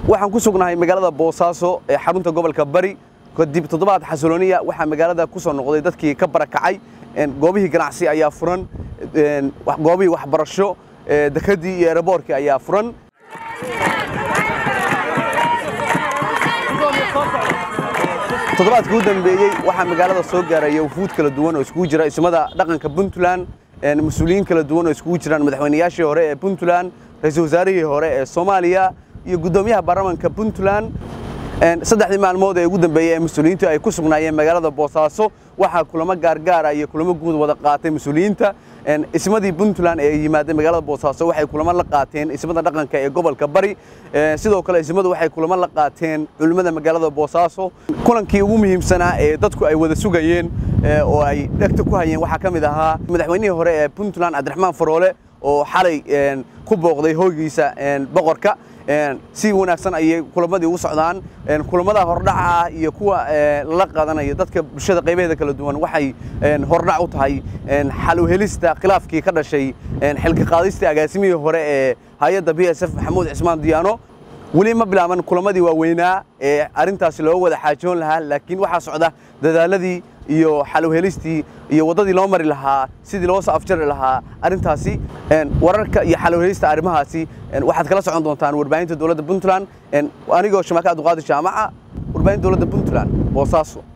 waxaan ku sugnahay magaalada boosaaso ee xarunta gobolka bari kadib toddobaad xasilooniya waxaa magaalada ku soo noqday dadkii ka barakacay goobihii ganacsi ayaa furan goobihii waxbarasho dekadii iyo eeraboorkii ayaa furan toddobaadkii u dambeeyey waxaa magaalada soo gaaraya wufuud kala duwan oo iskugu jira ismada dhaqanka puntland mas-uuliyiin kala duwan oo iskugu jiraan madaxweynayaashii hore ee puntland ra-iisul wasaarihii hore ee soomaaliya iyo guddoomiyaha baarlamanka puntland saddexdii maalmood ee ugu dambeeyey ee mas-uuliyiintu ay ku sugnaayeen magaalada boosaaso waxaa kulamo gaargaara iyo kulamo guud wada qaatay mas-uuliyiinta ismadii puntland ee yimaadeen magaalada boosaaso waxay kulamo la qaateen ismada dhaqanka ee gobolka bari sidoo kale ismadu waxay kulamo la qaateen culimmada magaalada boosaaso kulankii ugu muhiimsanaa ee dadku ay wada sugayeen oo ay dhegta ku hayeen waxaa ka mid ahaa madaxweynihii hore ee puntland cabdiraxmaan faroole oo xalay ku booqday hoogiisa boqorka si wanaagsan ayay kulamadii ugu socdaan kulamada hordhaca ah iyo kuwa la qaadanaya dadka bulshada qaybaheeda kala duwan waxay hordhac u tahay xal u helista khilaafkii ka dhashay xilka qaadistii agaasimihii hore ee hay-adda b s f maxamuud cismaan diyaano weli ma bilaaban kulamadii waaweynaa ee arrintaasi loo wada xaajoon lahaa laakiin waxaa socda dadaaladii iyo xal u helistii iyo waddadii loo mari lahaa sidii loo soo afjari lahaa arrintaasi wararka iyo xal u helista arrimahaasi waxaad kala socon doontaan warbaahinta dowladda puntland anigoo shamaaka abduqaadir jaamaca warbaahinta dowladda puntland boosaaso